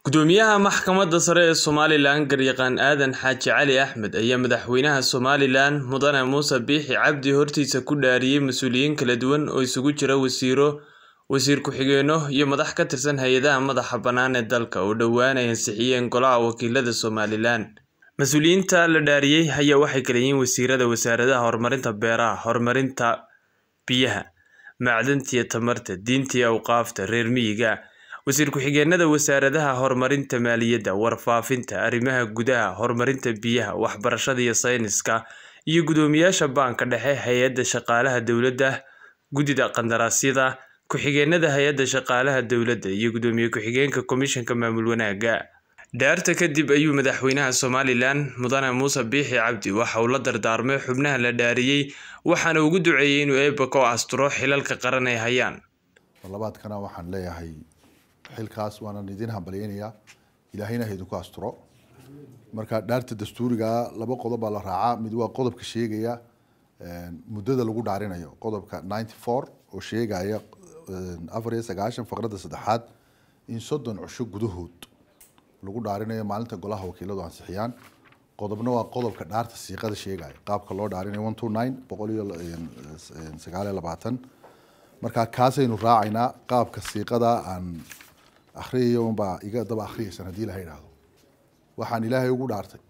Gudoomiyaha Maxkamadda Sare ee Somalilan Garyaqaan Aadan Xaaji Cali Axmed ayaa madaxweynaha Somalilan Mudane Muuse Biixi Cabdi hortiisa ku dhaariyay mas'uuliyiin kala duwan oo isugu jira wasiirro, wasiir ku-xigeenno iyo madax ka tirsan hay'adaha madaxa bannaan ee dalka oo dhowaan ay ansixiyeen Golaha Wakiilada Somalilan. Mas'uuliyiinta la dhaariyay ayaa waxay kala yihiin wasiirada wasaaradaha horumarinta beeraha, horumarinta biyaha, macdanta iyo tamarta, diinta iyo awqaafta, reer miyiga, wasiir ku-xigeenada wasaaradaha horumarinta maaliyadda, warfaafinta, arrimaha gudaha, horumarinta biyaha, waxbarashada iyo sayniska, iyo guddoomiyaasha Baanka Dhexe, Hay'adda Shaqaalaha Dowladda, Guddida Qandaraasyada, ku-xigeenada Hay'adda Shaqaalaha Dowladda, iyo Gudoomiye ku-xigeenka Komishanka Maamul Wanaagga. Dhaarta kadib ayuu madaxweynaha Somalilan Mudane Muuse Biixi Cabdi waxa uu la dardaarmay xubnaha la dhaariyay waxaana ugu duceeyay inuu Eebbe ku asturo xilalka qaran ay hayaan. labaadkana waxaan leeyahay xilkaas waanan idin hambalyeynayaa ilaahayna ha idinku asturo marka dhaarta dastuuriga laba qodob baa la raacaa mid waa qodobka sheegaya muddada lagu dhaarinayo qodobka ninety four oo sheegaya afar iyo sagaashan faqradda saddexaad in soddon cusho gudahood lagu dhaarinayo maalinta golaha wakiiladu ansixiyaan qodobna waa qodobka dhaarta siiqada sheegaya qaabka loo dhaarinayo one two nine boqol iyo sagaal iyo labaatan marka kaasaynu raacaynaa qaabka siiqada aan akhriyayo unbaa iga daba akhriyaysan haddii ilaha idhaahdo waxaan ilaahay ugu dhaartay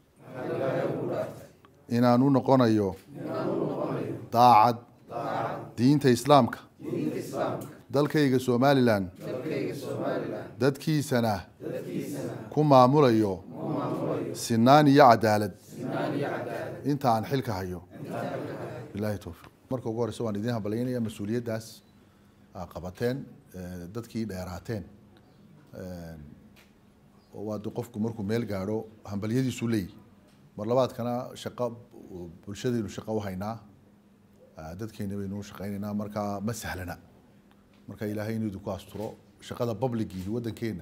inaan u noqonayo daacad diinta islaamka dalkayga somalilan dadkiisana ku maamulayo sinaan iyo cadaalad inta aan xilka hayo bilahi towfiiq marka ugu horeysa waan idin hambalyeynaya mas-uuliyaddaas aa qabateen dadkii dheeraateen oo waade qofku markuu meel gaadho hambalyadiisu leeyihi mar labaadkana shaqo bulshadaynu shaqo u haynaa dadkeena baynu u shaqeynaynaa marka ma sahlana marka ilaahay inuu idinku asturo shaqada publicihi waddankeena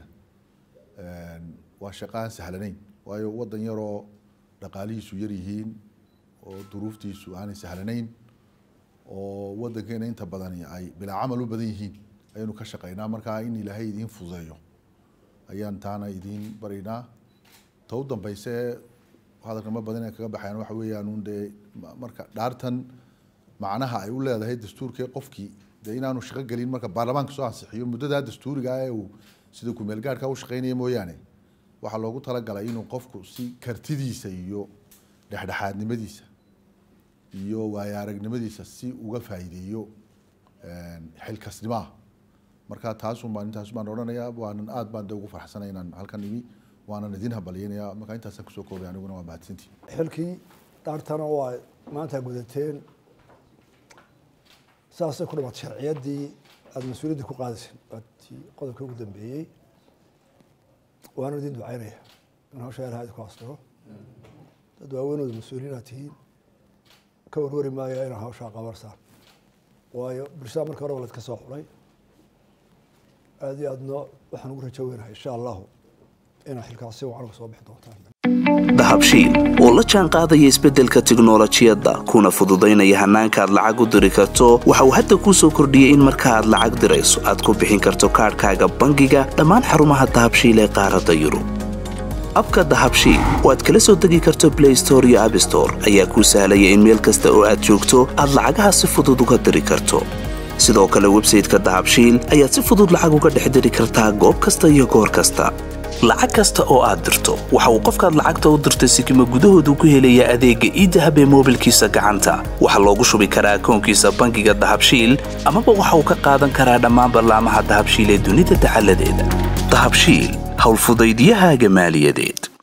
waa shaqo aan sahlanayn waayo waddan yaroo dhaqaalihiisu yar yihiin oo duruuftiisu aanay sahlanayn oo waddankeena inta badani ay bilaa camal u badan yihiin ayaynu ka shaqeynaa marka in ilaahay idiin fududeeyo ayaan taana idiin baraynaa ta u dambeyse hadalka ma badan kaga baxayaan waxa weeyaan un dee marka dhaartan macnaha ay u leedahay dastuurkee qofkii dee inaanu shaqo gelin marka baarlamaanka soo ansixiyo muddadaa dastuuriga ee uu sida kumeel gaadhka u shaqeynaya mooyaane waxaa loogu talagalay inuu qofku si kartidiisa iyo dhexdhexaadnimadiisa iyo waayo aragnimadiisa si uga faa'iideeyo xilkasnimaha marka taasun baan intaas baan odhanayaa waanan aad baan de ugu farxsanay inaan halkan imi waanan idin hambalyeynayaa marka intaasaan kusoo koobay aniguna waa mahadsantii xilkii dhaartana waa maanta gudateen saasay ku dhamaatay sharciyaddii aada mas-uuliyadda ku qaadayseen waatii qodobka ugu dambeeyey waana idin ducaynaya in hawsha ilaha idinku astiro dad waaweynooda mas-uuliyiin aad tihiin ka warwari maayo inaa hawshaa qabarsaan waayo bulshada marka horeba laydka soo xulay aada iyo aadna waxaan ugu rajo weynahay insha allahu inaa xilkaas si wacan uga soo bixi doontaan dahabshiil oo la jaan qaadaya isbeddelka tiknolojiyadda kuna fududaynaya hannaanka aad lacag u diri karto waxa uu hadda kuu soo kordhiyey in marka aad lacag dirayso aad ku bixin karto kaadhkaaga bangiga dhammaan xarumaha dahabshiil ee qaaradda yurub abka dahabshiil oo aad kala soo degi karto blay store iyo abstore ayaa kuu sahlaya in meel kasta oo aad joogto aad lacagaha si fudud uga diri karto sidoo kale websayteka dahabshiil ayaad si fudud lacag uga dhex diri kartaa goob kasta iyo goor kasta lacag kasta oo aad dirto waxa uu qofkaad lacagta u dirtay sikima gudahoodu ku helayaa adeegga iidahab ee moobilkiisa gacanta waxaa loogu shubi karaa akoonkiisa bangiga dahabshiil amaba waxa uu ka qaadan karaa dhammaan ballaamaha dahabshiil ee dunida dacaladeeda dahabshiil howlfudaydyahaaga maaliyadeed